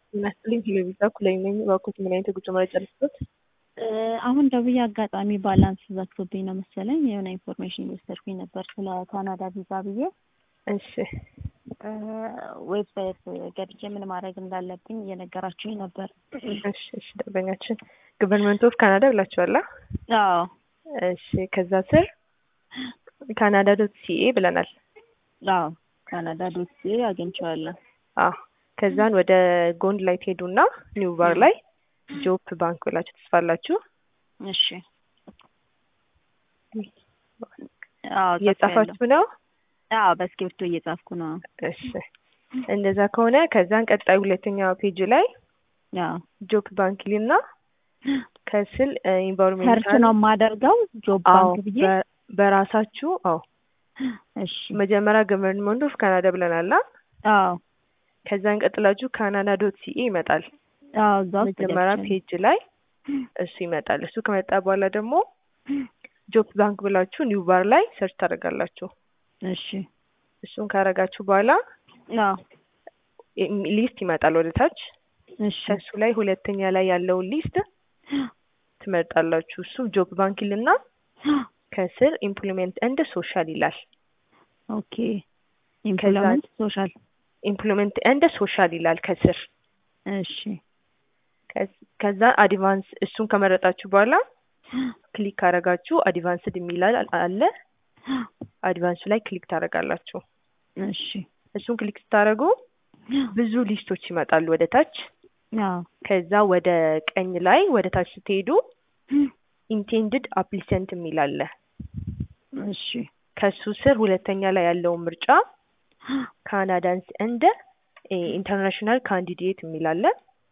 የሚያስጥልኝ ቴሌቪዛ ኩላይ ነኝ። እባክዎት ምን አይነት የጉዞ መረጃ ልስጥዎት? አሁን ደውዬ አጋጣሚ ባላንስ ዘግቶብኝ ነው መሰለኝ የሆነ ኢንፎርሜሽን እየወሰድኩኝ ነበር ስለ ካናዳ ቪዛ ብዬ እሺ ዌብሳይት ገብቼ ምን ማድረግ እንዳለብኝ እየነገራችሁኝ ነበር። እሺ እሺ ደንበኛችን ገቨርንመንት ኦፍ ካናዳ ብላችኋላ? አዎ እሺ ከዛ ስር ካናዳ ዶት ሲኤ ብለናል። አዎ ካናዳ ዶት ሲኤ አግኝቼዋለሁ። አዎ ከዛን ወደ ጎን ላይ ትሄዱና ኒው ባር ላይ ጆፕ ባንክ ብላችሁ ትጽፋላችሁ። እሺ አዎ እየጻፋችሁ ነው? አዎ በእስክሪብቶ እየጻፍኩ ነው። እሺ እንደዛ ከሆነ ከዛን ቀጣይ ሁለተኛ ፔጅ ላይ አዎ ጆፕ ባንክ ሊና ከስል ሰርች ኢንቫይሮንሜንታል ነው የማደርገው ጆብ አዎ ባንክ ብዬ በ- በራሳችሁ አዎ እሺ መጀመሪያ ገቨርንመንት ኦፍ ካናዳ ብለናል። አ? አዎ ከዛን ቀጥላችሁ ካናዳ ዶት ሲኤ ይመጣል። አዎ እዛ ውስጥ መጀመሪያ ገብቼ ነው። ፔጅ ላይ እሱ ይመጣል። እሱ ከመጣ በኋላ ደግሞ ጆፕ ባንክ ብላችሁ ኒው ባር ላይ ሰርች ታደርጋላችሁ። እሺ እሱን ካረጋችሁ በኋላ አዎ ሊስት ይመጣል ወደ ታች። እሺ ከሱ ላይ ሁለተኛ ላይ ያለውን ሊስት ትመርጣላችሁ። እሱ ጆብ ባንክ ይልና ከስር ኢምፕሊሜንት እንደ ሶሻል ይላል። ኦኬ ኢምፕሎይመንት ሶሻል ኢምፕሊሜንት እንደ ሶሻል ይላል ከስር። እሺ ከዝ- ከዛ አድቫንስ እሱን ከመረጣችሁ በኋላ ክሊክ ካረጋችሁ አድቫንስድ የሚላል አለ። አድቫንሱ ላይ ክሊክ ታደርጋላችሁ። እሺ እሱን ክሊክ ስታደርጉ ብዙ ሊስቶች ይመጣሉ ወደ ታች። አዎ ከዛ ወደ ቀኝ ላይ ወደ ታች ስትሄዱ ኢንቴንድድ አፕሊሰንት የሚል አለ። እሺ ከሱ ስር ሁለተኛ ላይ ያለውን ምርጫ ካናዳንስ እንደ ኢንተርናሽናል ካንዲዴት የሚል አለ።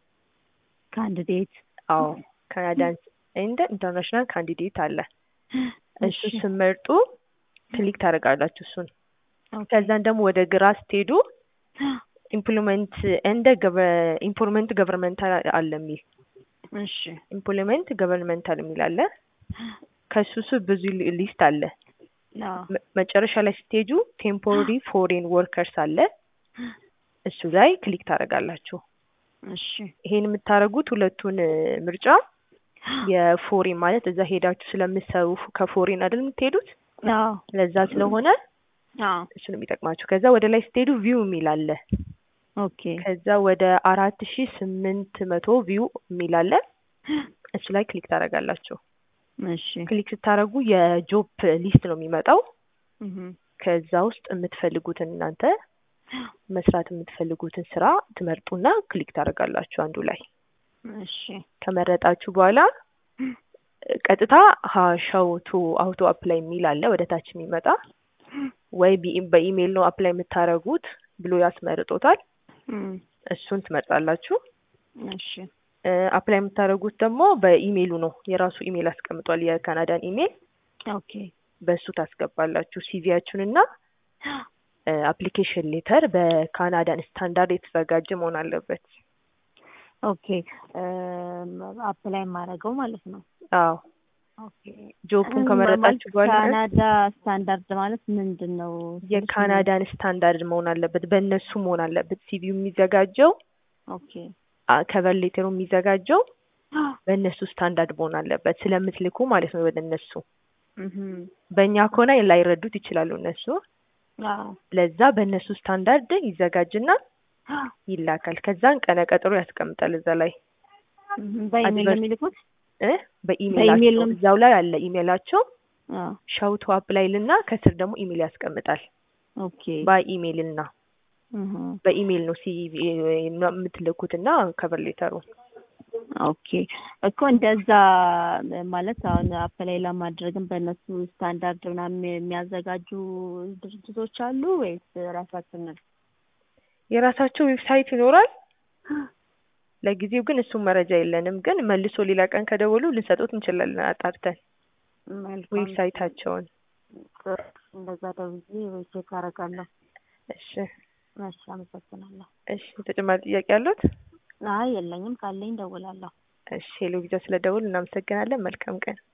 ካንዲዴት አዎ ካናዳንስ እንደ ኢንተርናሽናል ካንዲዴት አለ። እሱ እሺ ስመርጡ ክሊክ ታደርጋላችሁ እሱን። ኦኬ ከዛን ደግሞ ወደ ግራ ስትሄዱ ኢምፕሎይመንት እንደ ኢምፕሎይመንት ገቨርንመንታል አለ የሚል እሺ ኢምፕሎይመንት ገቨርንመንታል የሚል አለ። ከሱ ስር ብዙ ሊ- ሊስት አለ። አዎ መ- መጨረሻ ላይ ስትሄዱ ቴምፖራሪ ፎሬን ወርከርስ አለ። እሱ ላይ ክሊክ ታደርጋላችሁ። እሺ ይሄን የምታደርጉት ሁለቱን እ, ምርጫ የፎሬን ማለት እዛ ሄዳችሁ ስለምትሰሩ ፍ- ከፎሬን አይደል የምትሄዱት አዎ ለዛ ስለሆነ አዎ እሱ ነው የሚጠቅማችሁ። ከዛ ወደ ላይ ስትሄዱ ቪው የሚል አለ። ኦኬ ከዛ ወደ አራት ሺ ስምንት መቶ ቪው የሚል አለ። እሱ ላይ ክሊክ ታደርጋላችሁ። እሺ ክሊክ ስታደርጉ የጆብ ሊስት ነው የሚመጣው። እህ ከዛ ውስጥ የምትፈልጉትን እናንተ መስራት የምትፈልጉትን ስራ ትመርጡና ክሊክ ታደርጋላችሁ አንዱ ላይ። እሺ ከመረጣችሁ በኋላ ቀጥታ ሀሻው ቱ አውቶ አፕላይ የሚል አለ ወደ ታች የሚመጣ ወይ ቢ- በኢሜይል ነው አፕላይ የምታደርጉት ብሎ ያስመርጦታል። እም እሱን ትመርጣላችሁ። እሺ አፕላይ የምታደርጉት ደግሞ በኢሜይሉ ነው። የራሱ ኢሜይል አስቀምጧል፣ የካናዳን ኢሜይል ኦኬ በእሱ ታስገባላችሁ ሲቪያችሁን እና አፕሊኬሽን ሌተር በካናዳን ስታንዳርድ የተዘጋጀ መሆን አለበት። ኦኬ አፕላይ የማደርገው ማለት ነው። አዎ ኦኬ ጆቡን ከመረጣችሁ በኋላ ካናዳ ስታንዳርድ ማለት ምንድን ነው? የካናዳን ስታንዳርድ መሆን አለበት፣ በእነሱ መሆን አለበት። ሲቪው የሚዘጋጀው ኦኬ ከቨር ሌተሩ የሚዘጋጀው በእነሱ ስታንዳርድ መሆን አለበት፣ ስለምትልኩ ማለት ነው ወደ እነሱ። እህ በእኛ ከሆነ ላይረዱት ይችላሉ እነሱ። አዎ ለዛ በእነሱ ስታንዳርድ ይዘጋጅና ይላካል። ከዛን ቀነ ቀጠሮ ያስቀምጣል እዛ ላይ እህ በኢሜል ነው የሚልኩት? እ በኢሜል በኢሜይላቸው ነው? እዛው ላይ አለ ኢሜይላቸው አዎ ሻውቶ አፕላይ ልና ከስር ደግሞ ኢሜይል ያስቀምጣል። ኦኬ በኢሜይል ና እህ በኢሜይል ነው ሲቪ የምትልኩት እና ከቨር ሌተሩ ኦኬ እኮ እንደዛ ማለት አሁን አፕላይ ለማድረግም በእነሱ ስታንዳርድ ምናምን የሚያዘጋጁ ድርጅቶች አሉ ወይስ ራሳችንን? የራሳቸው ዌብሳይት ይኖራል። ለጊዜው ግን እሱም መረጃ የለንም። ግን መልሶ ሌላ ቀን ከደወሉ ልንሰጡት እንችላለን አጣርተን መልካም ዌብሳይታቸውን። እንደዛ ደውዬ ወይ ቼክ አደርጋለሁ። እሺ እሺ አመሰግናለሁ። እሺ ተጨማሪ ጥያቄ ያሉት? አይ የለኝም፣ ካለኝ ደውላለሁ። እሺ ሄሎ ቪዛ ስለደውል እናመሰግናለን። መልካም ቀን።